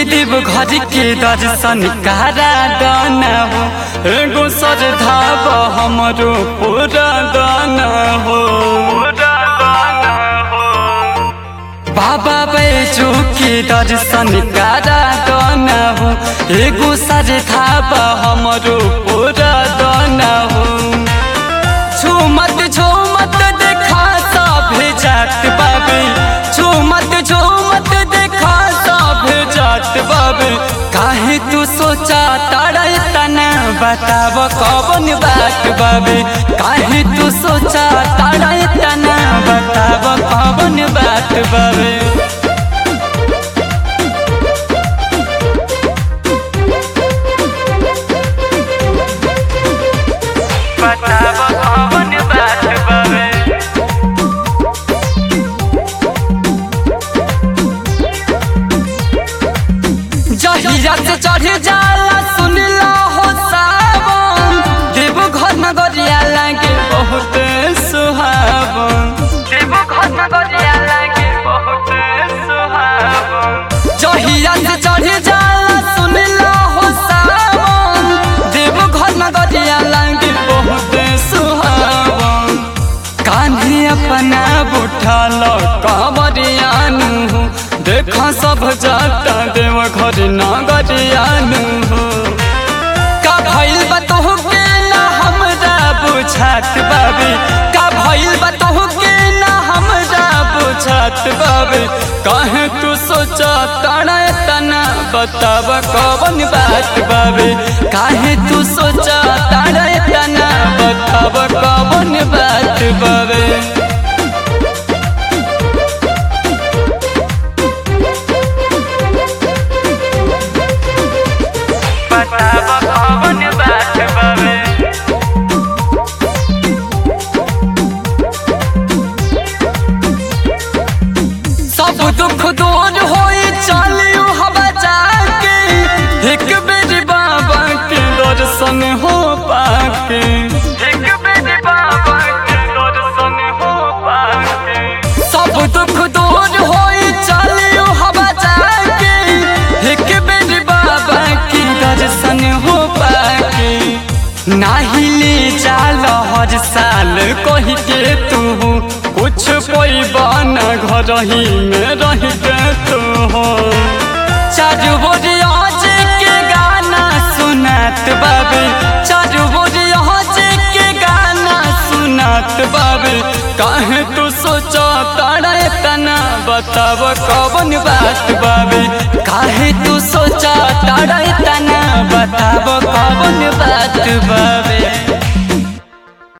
देव घर के दर्शन करा दाना हो एगो श्रद्धाव हमरो पूरा दाना हो बाबा बैजू के दर्शन करा दाना हो एगो श्रद्धाव हमरो पूरा दाना हो झूमत झूमत देखा सब जात बाबे झूमत झूमत देखा सब जात बाबे काहे तू सोचा तारा तना बताब कौन बात बाबे काहे तू सोचा तारा तना बताब कौन बात बाबे बताब कौन बात बाबे जहिया से चढ़ जाला सुन ला हो सावन देव घर नगरिया लागे बहुत सुहावन देव घर नगरिया लागे बहुत सुहावन जहिया से चढ़ जाला सुन ला हो सावन देव घर नगरिया लागे बहुत सुहावन कान्हे अपना बुठल कमरियानु हो देखा सब जाता देव घर नगरियानु हो का भइल बतहु के ना हमरा बुझात बाबे का भइल बतहु के ना हमरा बुझात बाबे काहे तू सोचा ताना तना बताब कौन बात बाबे काहे तू सोचा ताना तना बताब कौन बात बाबे बताब कौन बात बाबे सब दुख दूर होई चलियो हवा जाके एक बेर बाबा के दर्शन हो पाके एक बेर बाबा के दर्शन हो पाके सब दुख दूर होई चलियो हवा जाके एक बेर बाबा के दर्शन हो पाके नाही ले चाल हर साल कही के तू कुछ कोई बना घर ही में रह के तू हो चारू बोरिया के गाना सुनात बाबे चारू बोरिया के गाना सुनात बाबे काहे तू सोचा तारा तना बताब कौन बात बाबे काहे तू सोचा तारा तना बताब कौन बात बाबे